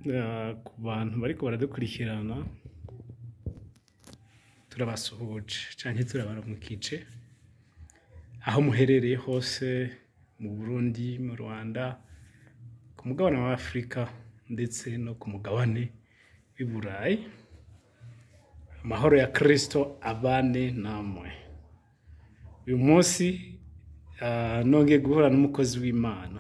eh, ku bantu bariko baradukurikirana turabasuhuje canke turabaramukije aho muherereye hose mu Burundi mu Rwanda ku mugabane wa Afurika ndetse no ku mugabane w'i Burayi amahoro ya Kristo abane namwe uyu munsi ah, nongeye guhura n'umukozi w'Imana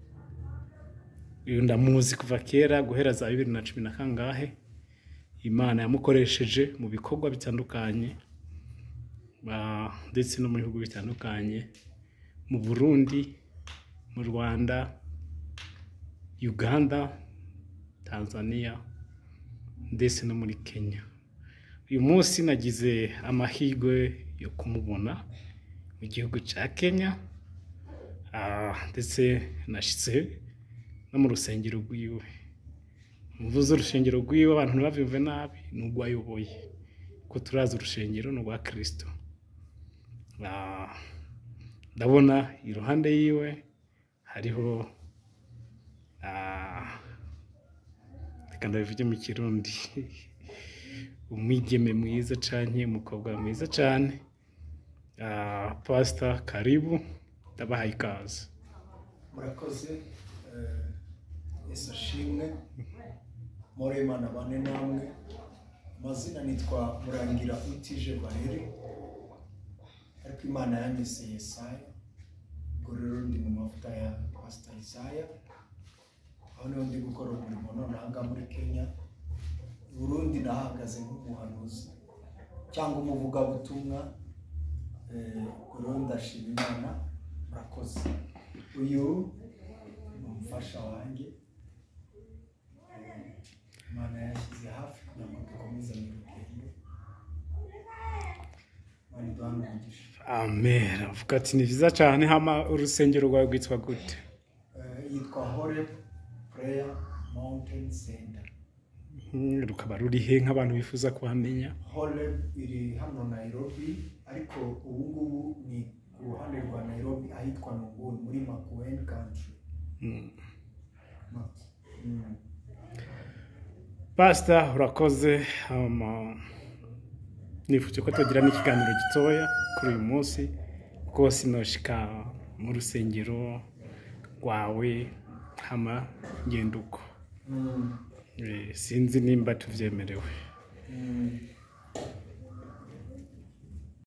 uyu ndamuzi kuva kera guhera za bibiri na cumi na kangahe imana yamukoresheje mu bikorwa bitandukanye ah, ndetse no mu bihugu bitandukanye mu burundi mu rwanda uganda tanzania ndetse no muri kenya uyu munsi nagize amahirwe yo kumubona mu gihugu cya kenya ah, ndetse nashyitse no mu rusengero rwiwe mvuze urusengero rwiwe abantu ntibabyumve nabi ni urwo ayoboye ko turazi urusengero ni urwa kirisito Ah, ndabona iruhande yiwe hariho ah, reka ndabivuge mu kirundi umwigeme mwiza cyane umukobwa mwiza cyane Ah, pasita karibu ndabahaye ikaze murakoze eh, yesu ashimwe muremana bane namwe amazina nitwa murangira utije valeri ariko imana yanyise yesaya ubwo rero ndi mu mavuta ya pasita isaya aho niho ndi gukora umurimo none aha ngaha muri kenya i burundi nahagaze nk'umuhanuzi cyangwa umuvugabutumwa eh, ubwo rero ndashima imana murakoze uyu ni umufasha wanjye Eh, imana yashyize hafi kugira ngo dukomeze mu rugendo imana iduhane umugisha amen avuga ati ni byiza cyane hama urusengero rwawe rwitwa gute Eh, yitwa horeb prayer mountain center Hmm, rukaba ruri he nk'abantu bifuza kuhamenya horeb iri hano nairobi ariko ubu ngubu ni ku ruhande rwa nairobi ahitwa nunguni muri makueni country Hmm. Mak- mm. pasita urakoze hama nifuje ko tugira n'ikiganiro gitoya kuri uyu munsi kuko sinoshika mu rusengero rwawe hama ngenda uko Mm. Eh, sinzi nimba tuvyemerewe Mm.